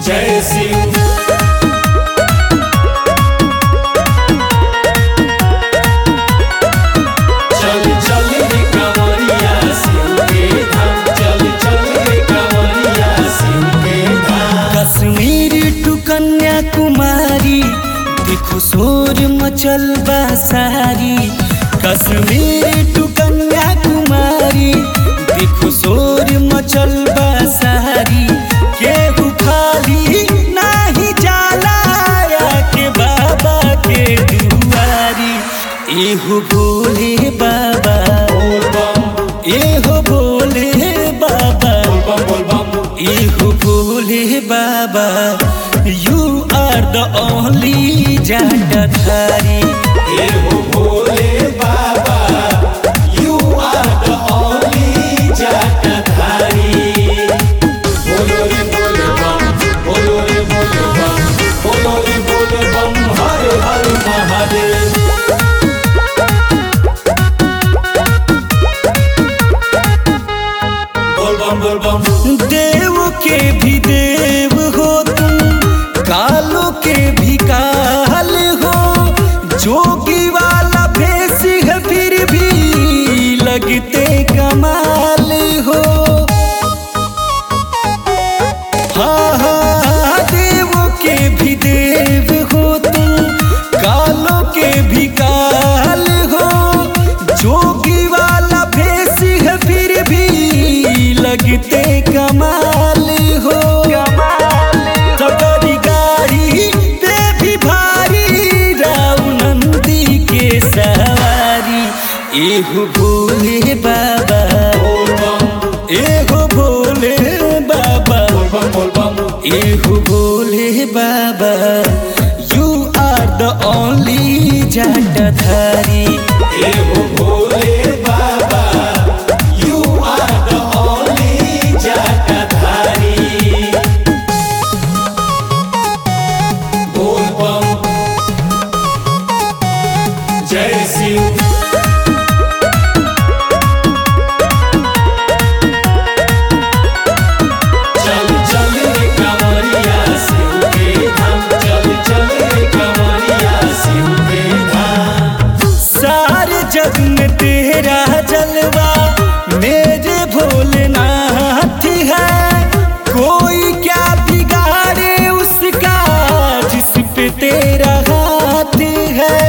जय शिव चल चल रे कंवरिया शिव के धाम चल चल रे कंवरिया शिव के धाम कश्मीर टू कन्याकुमारी देखो शोर मचल बा सारी कश्मीर टू कन्याकुमारी देखो शोर मचल बा सारी केहू खाली नाही जाला के बाबा के दुआरी एहो भोले बाबा बोल बम एहो भोले बाबा बम बोल बम इहु भोले बाबा यू आर द ओनली जटाधारी हे हो भोले बाबा यू आर द ओनली जटाधारी बोलो रे बोले बम बोलो रे बोले बम बोलो रे बोले बम हर हर महादेव बोल बम बोल बम देव के भी देव हो तुम कालो के भी काल हो जोगी वाला भेष है फिर भी लगते कमाल हो हाँ हाँ देव के भी देव हो तुम कालों के भी काल हो जोगी वाला भेष है फिर भी लगते कमाल हो सगरी गाड़ी पे भी भारी राव नंदी के सवारी एहु भोले बाबा बोल बम एहो भोले बाबा बोल बम बोल बम एहो भोले बाबा यू आर द ओनली जटाधारी हे हो भोले बाबा यू आर द ओनली जटाधारी बोल बम जय शिव चल चल रे कंवरिया शिव के धाम चल चल रे कंवरिया शिव के धाम सारे जग में तेरा जलवा मेरे भोलेनाथ है कोई क्या बिगाड़े उसका जिस पे तेरा हाथ है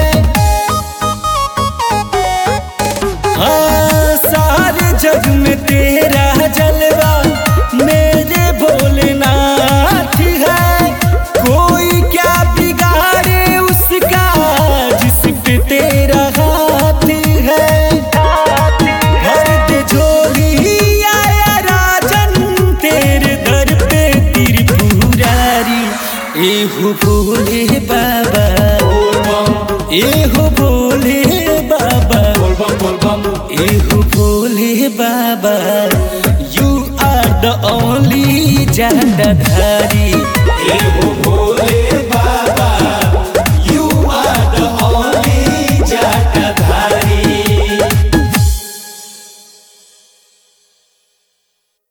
हाँ सारे जग में तेरा जलवा मेरे भोलेनाथ है कोई क्या बिगाड़े उसका जिस पे तेरा हाथ है भर दे झोली आया राजन तेरे दर पे त्रिपुरारी एहु भोले बाबा बोल बम एहु भोले बाबा बोल बम बोल बम एहु भोले बाबा यू आर द ओनली जटाधारी हे हो भोले